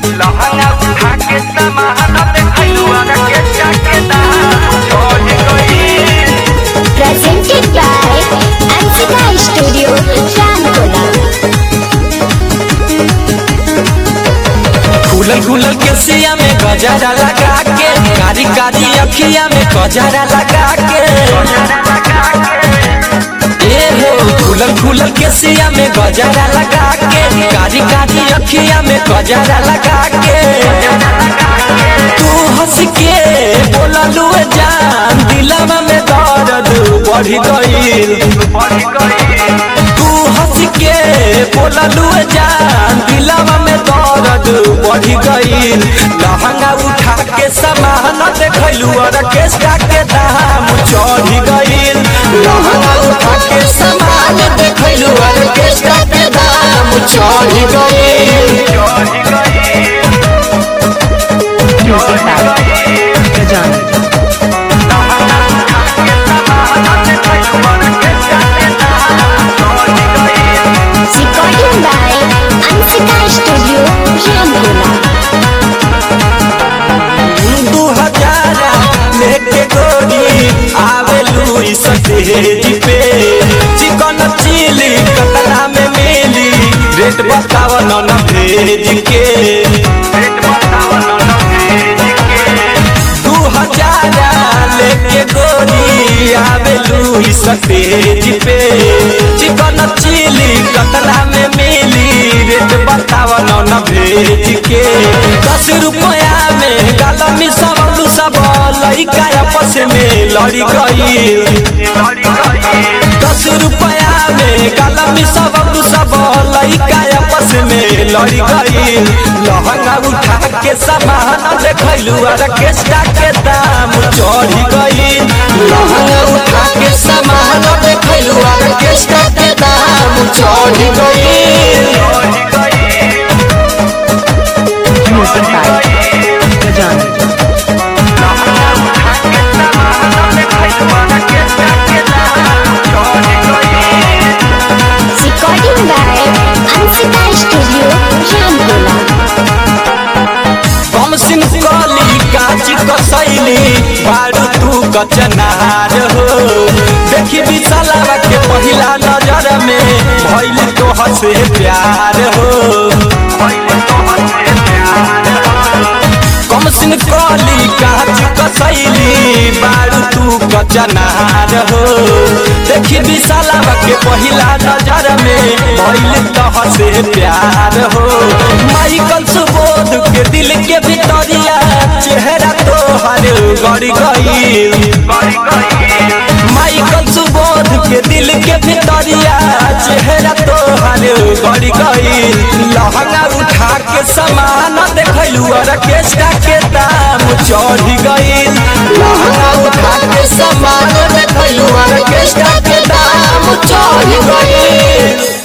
लहंगा उठा के सामान देखलू आगे के जाके दाम चढ़ गई presented by Ansika Studio, Ramkola. खुलल खुलल के सिया में गजरा लगा के कारी कारी अखिया में गजरा लगा के ए हो खुलल खुलल के सिया में गजरा लगा के कारी कारी अखिया में गजरा लगा के तू हंस के बोललू जान दिलवा में दर्द बढ़ गईल तू हंस के बोललू जान दिलवा में दर्द बढ़ गईल लहंगा उठा के सामान देखलू ऑर्केस्ट्रा के दाम चढ़ गईल लहंगा उठा के सामान देखलू ऑर्केस्ट्रा के दाम चढ़ गईल Music by Gajana. Recording by Ansika Studio, Ramkola. दू हजार लेके गोरी आवेलू इस स्टेज पे चिकन चिली कतला में मिली रेट बताव न भेज के दू हजार लेके गोरी आवेलू इस स्टेज पे चिकन चिली कतला में मिली रेट बताव न भेज के दस रुपया में गालमी सब सब लड़का आपस में लड़ी गई दस रुपया में गालमी सब सब लड़का आपस में लड़ी गई लहंगा उठा के सामान देखलू ऑर्केस्ट्रा के दाम चढ़ गई लहंगा उठा के सामान देखलू ऑर्केस्ट्रा के दाम चढ़ गई Music by Gajana. Recording by Ansika Studio, Ramkola. हम सिंपली काच कसैली बारू तू कचनार हो देखी बिचलावा के पहिला नजर में भइल तो हसे प्यार हो कम सिंपली काच कसैली बारू तू कचनार हो देखी बिचलावा के पहिला नजर में भइल तो हसे प्यार हो माइकल सुबोध के दिल के भितरिया चेहरा तो हर गड़ गई माइकल सुबोध के दिल के भितरिया चेहरा तो हर गड़ गई लहंगा उठा के सामान देखलू ऑर्केस्ट्रा के दाम चढ़ गई